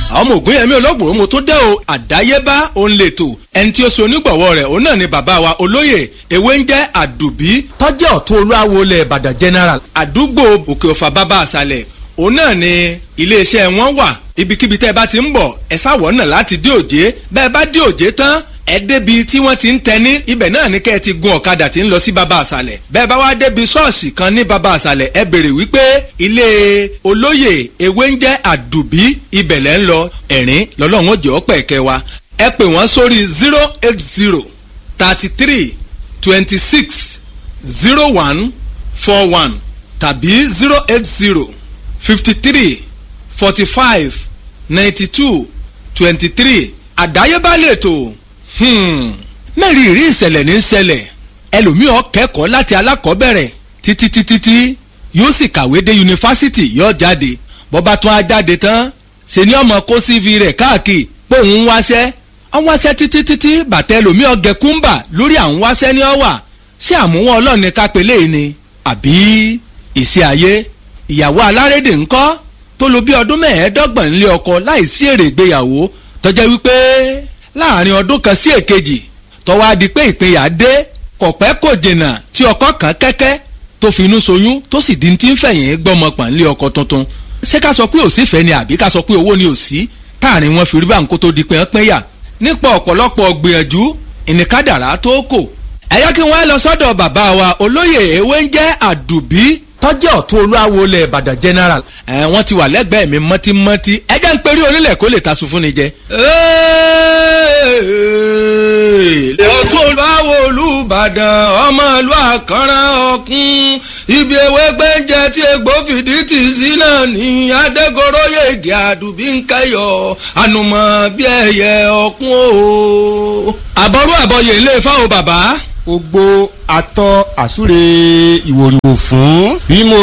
ọmọ ògùn yẹmí olóògbòrò mo tó dé o àdáyébá òun lè tò ẹni tí ó ṣe onígbọ̀wọ́ rẹ̀ òun náà ni bàbá wa olóyè ewé ń jẹ́ àdùbí tọ́jẹ́ ọ̀tún olúwawo lẹ̀ ìbàdàn general. àdúgbò òkè ọ̀fà bàbá àṣàlẹ̀ òun náà ni iléeṣẹ́ wọn wà ibikíbi tẹ́ ẹ bá ti ń bọ̀ ẹ sáwọ̀ náà láti dé òjé bẹ́ẹ̀ bá dé òjé tán ẹ débi tí wọ́n ti ń tẹni ibẹ̀ náà ni kẹ́ ẹ ti gun ọ̀kadà tí ń lọ sí baba àṣàlẹ̀ bẹ́ẹ̀ bá wá débi ṣọ́ọ̀ṣì kan ní baba àṣàlẹ̀ ẹ béèrè wípé ilé olóyè ewé ń jẹ́ àdùbí ibẹ̀ lẹ́ ń lọ ẹ̀rín lọ́lọ́run ó jẹ́ ọ̀pẹ̀ kẹ́ wa ẹ pè wọ́n sórí zero eight zero thirty three twenty six zero one four one tàbí zero eight zero fifty three forty five ninety two twenty three àdáyébá lè tó mẹ́rin ìrí ìṣẹ̀lẹ̀ ní ṣẹlẹ̀ ẹlòmíràn kẹ́kọ̀ọ́ láti alákọ̀ọ́bẹ̀rẹ̀ títí títí tí yóò sì kàwé dé yunifásitì yóò jáde bọ́ba tún á jáde tán ṣe ni ọmọ kó cv rẹ̀ káàkiri pé òun ń wáṣẹ́ ọ̀n wáṣẹ́ títí títí bàtẹ́ ẹlòmíràn gẹ kúńbà lórí àwọn wáṣẹ́ ní ọ̀wà ṣé àmúwọ́n ọlọ́ọ̀ni kápẹ́lẹ́ ni àbí ìṣe ayé ìyàwó alárédè ńkọ́ tó lo bí ọdún mẹ́ẹ̀ẹ́dọ́gbọ̀n nílé ọkọ láìsí èrè ìgbéyàwó tọ́jẹ́ wípé láàrin ọdún kan sí èkejì tọ́wọ́ á di pé ìpínyà dé kọ̀pẹ́ kò jìnnà tí ọkọ kan kẹ́kẹ́ tó fi inú soyún tó sì di ti ń fẹ̀yìn gbọ́mọpọ̀ nílé ọkọ tuntun ṣé ká sọ pé òsì fẹ́ ni àbí ká sọ pé owó ni òsì táàrin wọn fi rí báńkó tó di pé wọ́n pínyà nípa ọ̀pọ̀lọpọ̀ gbìyànjú ìníkádàrá tó kò ẹ̀yọ́ kí wọ́n lọ sọ́dọ̀ bàbá wa olóyè ewé ń jẹ́ àdùbí tọ́jẹ́ ọ̀tún olúwawo lẹ̀ ìbàdàn general. ẹ wọ́n ti wà lẹ́gbẹ̀ẹ́ mi mọ́tímọ́tí ẹ jẹ́ ń perí onílẹ̀ kó lè tasun fún ni jẹ. ọ̀tún olúwawo olùbàdàn ọmọ ìlú àkànrán ọ̀kún ibi ewé gbẹ́jẹ tí egbò fìdí tì sí náà ní adégoróyè ègè àdùbí ń kẹyọ ànùmọ̀ bí ẹyẹ ọ̀kún o. àbọ̀rú àbọ̀yè ilé fáwọn bàbá gbogbo atọ́ àsúre ìwòrìwò fún bí mo